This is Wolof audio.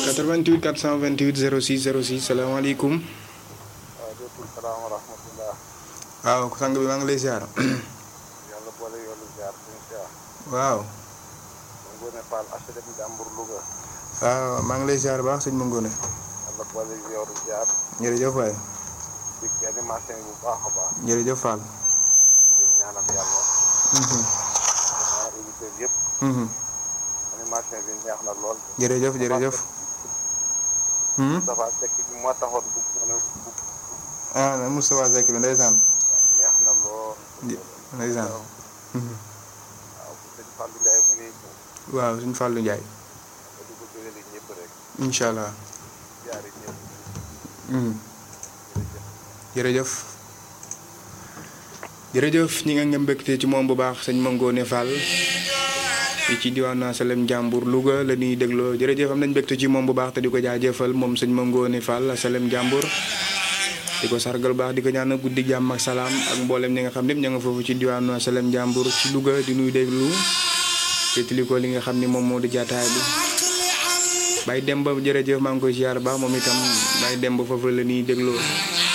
88 428 06 06 salaamaaleykum. waaleykum salaam wa rahmatullah. waaw sang bi maa ngi lay ziar. yàlla boole yoonu ziar suñu ziar. waaw. mu ngoone Fall HLM Jàmbur Louga. waaw maa ngi lay ziar baax sëñ Mangone. yàlla boole yoonu ziar. jërëjëf waay. di ci animation yi bu baax a baax. jërëjëf Fall. di ñaanal yàlla. Mhm, ñaanal auditeurs yëpp. mhm. animation bi neex na lool. jërëjëf jërëjëf. Hmm? dafa fekk bi moo taxoon bu mën a bu ah Moustapha Seck bi ndeysaan. neex na lool. Di- ndeysaan. Mhm. waaw bu sëñ Fallou Ndiaye mu ngi ñëw. waaw suñu Fallou Ndiaye. nga di ko jëlee ñëpp rek. incha allah. ziare ñëpp. Mhm. jërëjëf. jërëjëf jërëjëf ñi nga ngeen mbégte ci moom bu baax sëñ Mangone Fall fii ci diwaanu Asalem Jàmbur Louga la ñuy dégloo jërëjëf am nañ mbégte ci moom bu baax te di ko jaajëfal moom sëñ Mangone Fall Asalem Jàmbur di ko sargal baax di ko ñaan guddi jàmm ak salaam ak mboolem ñi nga xam ne ña nga foofu ci diwaanu Asalem Jàmbur ci Louga di nuy déglu féetali ko li nga xam ni moom moo di jaataay bi Baye Demba jërëjëf maa ngi koy ziar baax moom itam Baye Demba foofu la ñuy dégloo